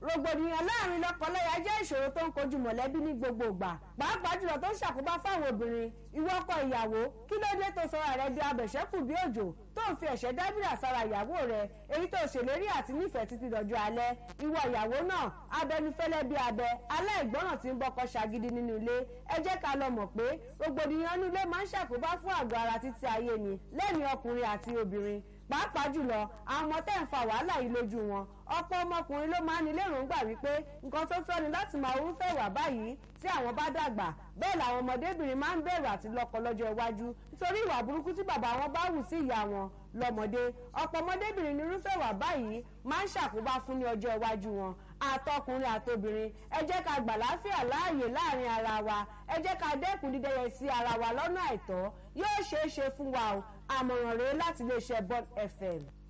rògbòdìyàn láàrin lọ́kọláya jẹ́ ìṣòro tó ń kojú mọ̀lẹ́bí ní gbogbo ìgbà pàápàá jùlọ tó ń ṣàkóbá fáwọn obìnrin ìwọ ọkọ ìyàwó kí ló dé tó sọra rẹ di abẹ̀ṣẹ́kù bí òjò tó ń fi ẹ̀ṣẹ́ dábìrà sára ìyàwó rẹ èyí tó ṣèlérí àti nífẹ̀ẹ́ títí dọjọ́ alẹ́ ìwọ ìyàwó náà abẹnufẹ́lẹ́ bí abẹ aláìgbọràn tí ń bọ́kọ ṣagídí nínú ilé ẹ jẹ́ ká lọ mọ̀ pé rògbòdìyàn inú ilé máa ń ṣàkóbá fún àgọ́ ara títí ayé ni lẹ́ni ọkùnrin àti obìnrin pàápàá jùlọ àwọn ọmọ tẹ́ ń fa wàhálà yìí lójú wọn ọ̀pọ̀ ọmọkùnrin ló máa ń ní lérògbà wípé nǹkan tó tọ́ ni láti máa orúfẹ́ ìwà báyìí tí àwọn bá dàgbà bẹ́ẹ̀ làwọn ọmọdébìnrin máa ń bẹ̀rù àti lọ́kọ lọ́jọ́ iwájú nítorí ìwà burúkú tí bàbá wọn bá hù sí ìyá wọn lọ́mọdé ọ̀pọ̀ ọmọdébìnrin ní irúfẹ́ ìwà báyìí máa ń ṣàkóbá fún ní ọjọ́ iwájú wọn àtọkùnrin àtobìnrin ẹ jẹ́ ká gbà láfíà láàyè láàrin ara wa ẹ jẹ́ ká dẹ́kun dídẹ́yẹ sí ara wa lọ́nà àìtọ́ yóò ṣeé ṣe fún wa o àmọ̀ràn rèé láti iléeṣẹ́ Bond FM.